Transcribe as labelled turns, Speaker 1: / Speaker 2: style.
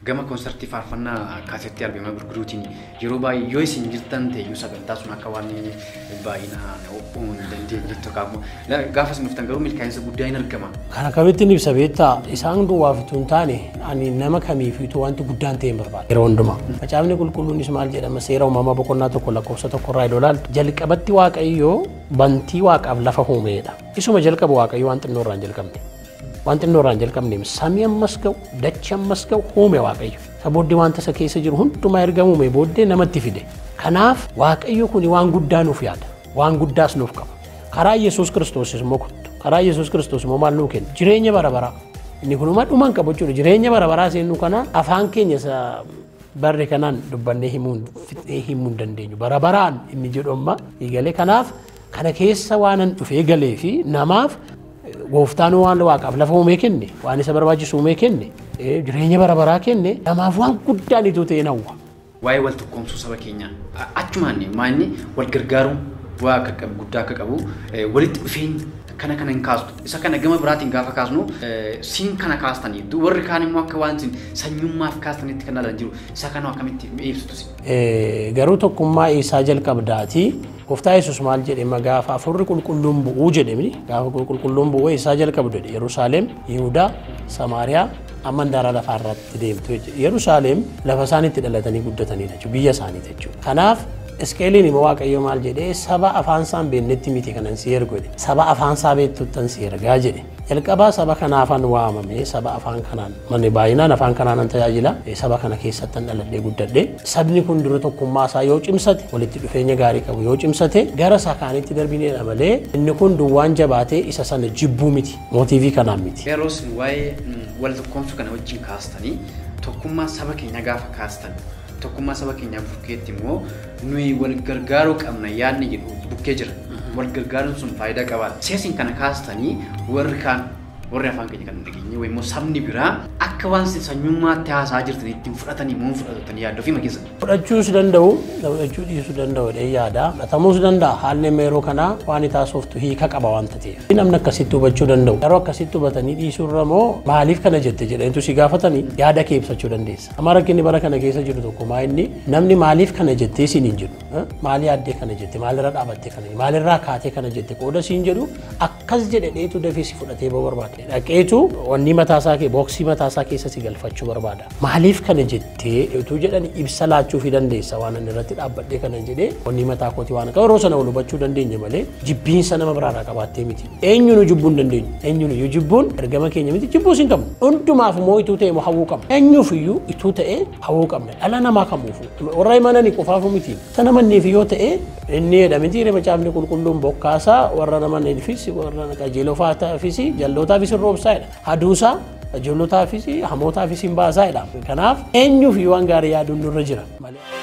Speaker 1: gama koonsartii faarfannaa kaasettii albeemaa gurguruutiin yeroo baay'ee yoo isin jirtan ta'eyyuu sagantaa sun akka waan baay'inaan uumuu hin dandeenye tokko gaafa isin dhuftan garuu milkaa'insa guddaa hin argama.
Speaker 2: Kana kamittiin ibsa beektaa isaan duwwaaf utuu hin taane ani nama kamiifiitu wanti guddaan ta'e hin barbaada. Yeroo hundumaa. Macaafni qulqulluunis maal jedhama seera uumamaa boqonnaa tokko lakkoofsa tokko irraa yoo ilaaltu jalqabatti waaqayyoo bantii waaqaaf lafa uumeedha. Isuma jalqaba waaqayyoo waan xinnoo irraa hin jalqabne. Waan xinnoo irraa hin jalqabne samii ammas ga'u dachi ammas ga'u uume waaqayyo. Isa booddee wanta isa keessa jiru hundumaa erga uume booddee namatti fide. Kanaaf waaqayyo kun waan guddaa nuuf yaada. Waan guddaas nuuf qaba. Karaa Yesuus Kiristoos immoo kuttu. Karaa Yesuus Kiristoos immoo maal nuu kenna? Jireenya bara baraa. Inni kunuma dhuman qabu jechuudha. Jireenya bara baraa seennu kana afaan keenya isa barri kanaan dubbannee himuu fixee himuu hin dandeenyu. Bara baraan inni jedhu amma eegalee kanaaf kana keessa waanan dhufee galee fi namaaf gooftaan waan waaqaaf lafa uumee kenne waan isa barbaachisu uumee kenne jireenya bara baraa kenne namaaf waan guddaan ituu ta'e nawwa.
Speaker 1: Waa'ee wal tokkoomsuu saba keenyaa achumaan maanni wal gargaaruun bu'aa akka qabu guddaa akka qabu walitti dhufeenya kana kana hin kaastu isa kana gama biraatiin gaafa kaasnu siin kana kaastanii warri kaan immoo akka waan sanyummaaf kaastanitti kan ilaalan jiru isa kana akkamitti ibsitu
Speaker 2: Garuu tokkummaa isaa jalqabdaatii gooftaa yesus maal jedhe gaafa afurri qulqulluun bu'uu jedhemi gaafa qulqulluun bu'uu isaa jalqabu jedhe Yerusaalem Yihudaa Samaariyaa amma handaara lafaa irratti deemtu jechuudha. Yerusaalem lafa isaan itti dhalatanii guddatanidha jechuudha biyya isaaniiti jechuudha. Kanaaf Isqeeliin immoo Waaqayyo maal jedhee saba afaan isaan beeknetti miti kanan si ergu jedhe saba afaan isaa beektuttan si ergaa jedhe jalqabaa saba kanaafan waamame saba afaan kanaan manni baay'inaan afaan kanaan tajaajila saba kana keessattan dhaladhee guddadhe sabni kun dura tokkummaa isaa yoo cimsate walitti dhufeenya gaarii qabu yoo cimsate gara isaa kaanitti darbineedha malee inni kun duwwaan jabaatee isa sana jibbuu miti mootiivii kanaan miti.
Speaker 1: Yeroo isin waa'ee wal tokkoomsuu kana wajjin kaastanii tokkummaa saba keenya gaafa kaastan tokkummaa saba keenyaa bukkeetti immoo nuyi wal gargaaruu qabna yaadni jedhu bukkee jira. Wal gargaaruun sun faayidaa qabaata. Seesiin kana kaastanii warri kaan warri afaan keenya kan dhageenye wayii immoo sabni biraa akka waan sanyummaatti haasaa jirtan ittiin fudhatanii moo fudhatanii yaaduu fi makeessa.
Speaker 2: Fudhachuus danda'u, fudhachuu dhiisuu danda'u dhee yaada. Fudhatamuus danda'a. Haalli amma yeroo kanaa waan taasoftu hiika qaba waan ta'eef. Namni akkasitti hubachuu danda'u. Yeroo akkasitti hubatanii dhiisuu irra moo maaliif kana jette jedhaniitu si gaafatanii yaada kee ibsachuu dandeessa. Amma rakkinni bara kana keessa jiru tokko maa inni namni maaliif kana jettee siin hin jedhu. Maali yaaddee kana jette maalirra dhaabattee kana maalirraa kaatee kana jette qooda siin jedhu akkas jedhe dheetu dafee si fudhatee boo barbaade. Dhaqeetu wanni mataasaa kee booksii mataasaa keessa si galfachuu barbaada. Maaliif kana jettee utuu jedhan ibsa laachuu fi dandeessa waan inni irratti dhaabbadhee kana jedhee wanni mataa kooti waan yeroo sana wal hubachuu dandeenya malee jibbiinsa nama biraarraa qabaattee miti. Eenyunu jibbuu hin dandeenyu. Eenyunu yoo jibbuun ergama keenya miti jibbuu hin qabnu. Hundumaaf immoo ituu ta'e immoo hawwuu qabna. Eenyuuf iyyuu ituu ta'e hawwuu qabna. Dhala namaa kamuufu. Warra imananii qofaafu miti. Sana manneef yoo ta'e inni jedhamiti macaafni qulqulluun bokkaasaa warra namaniifis warra qajeelootaafis jallootaafis roobsaadha. Haduusaa ijoollotaafis hamootaafis hin baasaadha. Kanaaf eenyuuf waan gaarii yaaduun nurra jira malee.